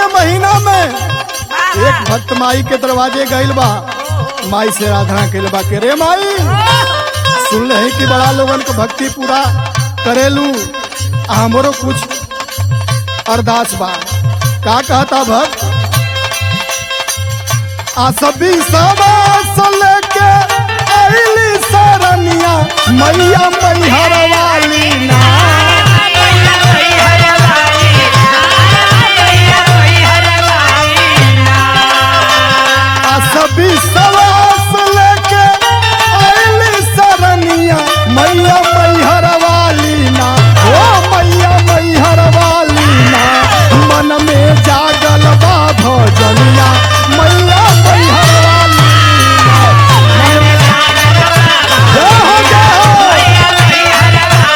के महीना में एक भक्त माई के दरवाजे गइल बा माई से आराधना कइल बा के रे माई सुन रहे कि बड़ा लोगन के भक्ति पूरा करेलू आ हमरो कुछ अरदास बा का कहता भक्त आ सभी सवास लेके आइली सरनिया मैया मैहर वाली ना आ सभी सवास लेके आइली सरनिया मैया मैहर वाली ना ओ मैया मैहर वाली ना मन में जागल बा भजनिया मैया मैहर वाली ना। जय हो जय हो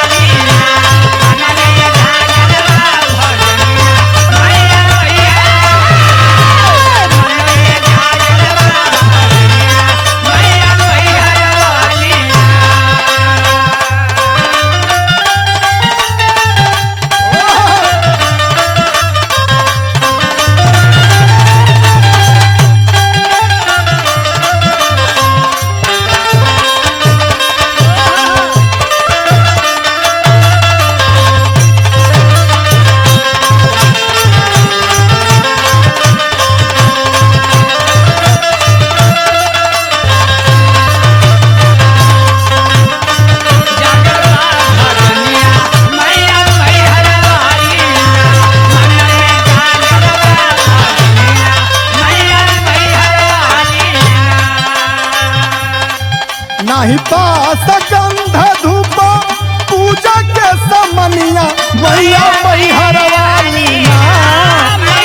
नाही पास गंध धूप पूजा के समनिया मैया मैहर वाली ना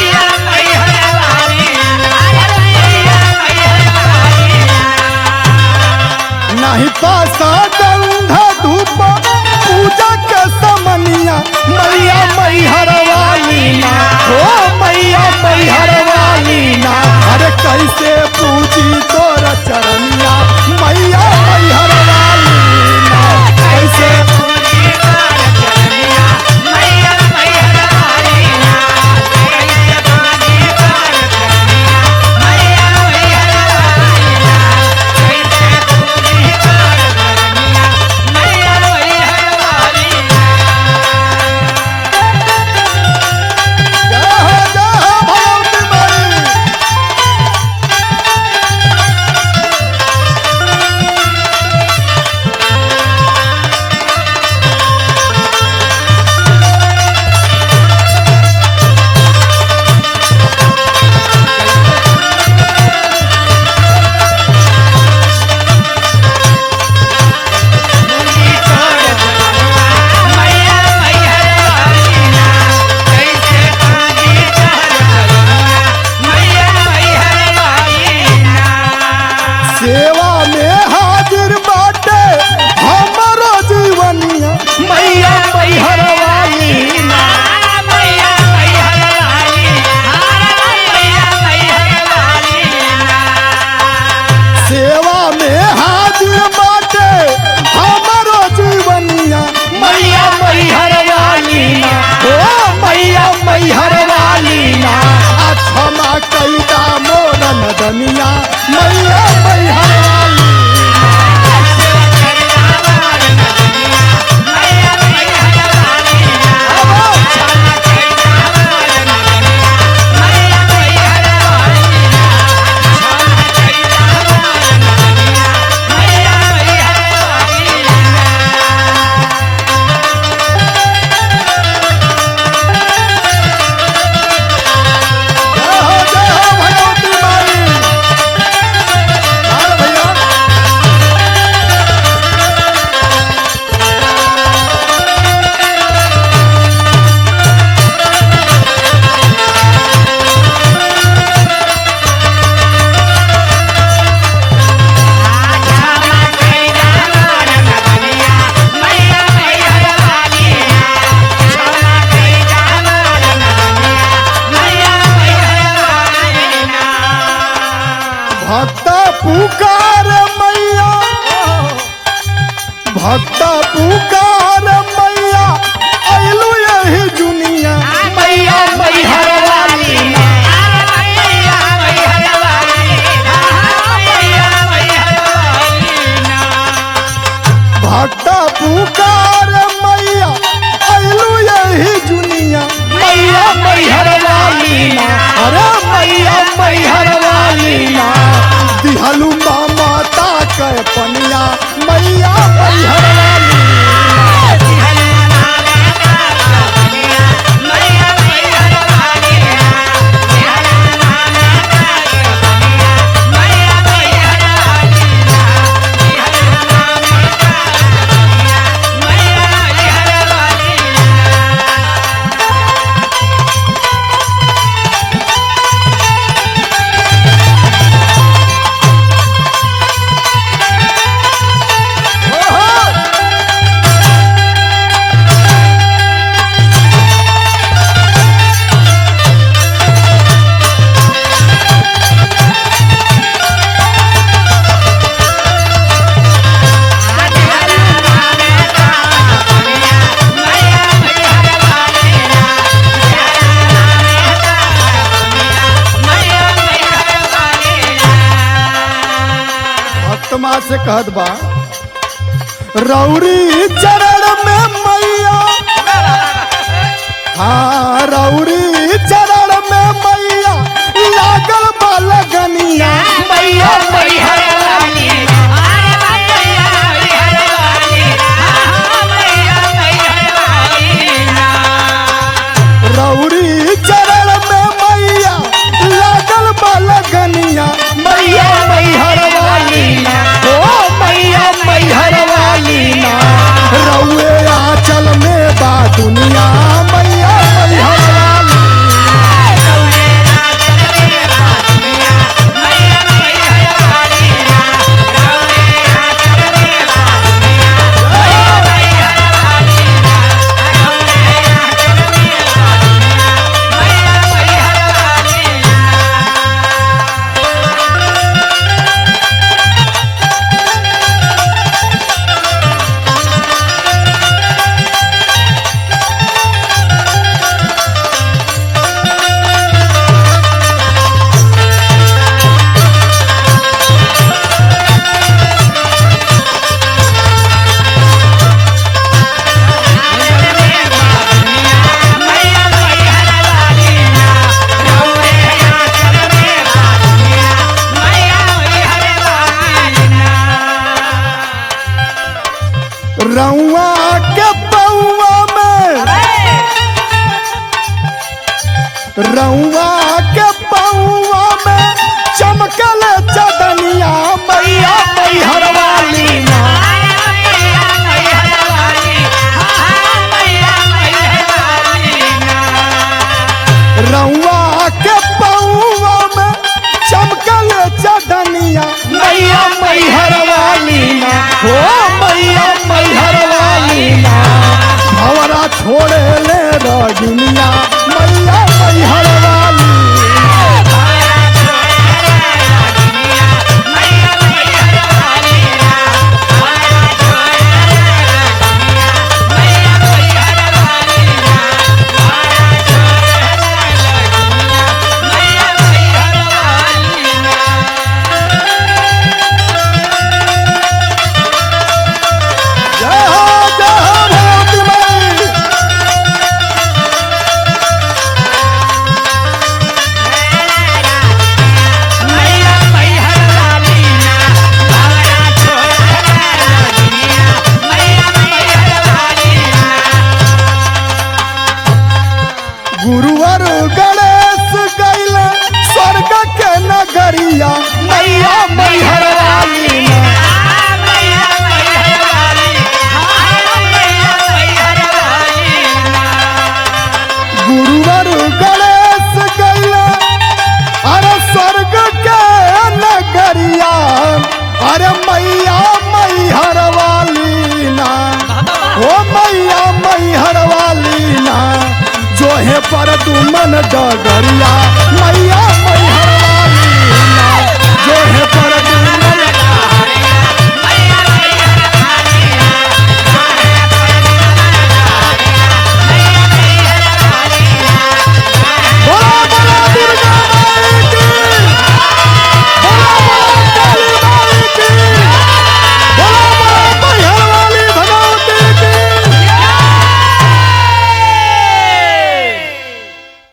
नाही पास गंध धूप पूजा के समनिया मैया मैहर वाली ना ओ मैया मैहर वाली ना अरे कैसे पूजी तोर चरनिया मैया मैहर वाली ना कैसे जय हो जय हो भगवती माई सेवा में हाजिर बाटे हमरो जीवनिया मैया मैहर वाली ना सेवा में हाजिर बाटे हमरो जीवनिया मैया मैहर वाली ना ओ मैया मैहर वाली ना आ क्षमा कैदा मोरन दनिया मैया मैहर वाली जय हो जय हो भगवती माई अरे भैया भक्त पुकार मैया भक्त पुकार मैया अइलू यही दुनिया मैया मैहर वाली ना से कहत बा रौरी चरण में मैया हाँ रौरी चरण में मैया लागल बा लगनिया मैया मैया रौरी चरण में मैया लागल बा लगनिया मैया मैहर वाली ना ओ मैया मैहर वाली ना रौए आंचल में बा दुनिया मैया मैहर वाली रउआ के पौआ में रउआ के पौआ में चमकल चदनिया मैया मैहर वाली ना रउआ के पौआ में चमकल चदनिया मैया मैहर वाली ना हो मैया मैहर वाली ना भवरा छोड़े ले रजनिया मैया मैहर वाली जय हो जय हो भगवती माई गुरुवर गणेश गैल स्वर्ग के नगरिया मैया मैहर वाली ना गुरुवर गणेश गैल अरे स्वर्ग के नगरिया अरे मैया मैहर वाली ना ओ मैया मैहर वाली ना जो है पर दुमन डगरिया मैया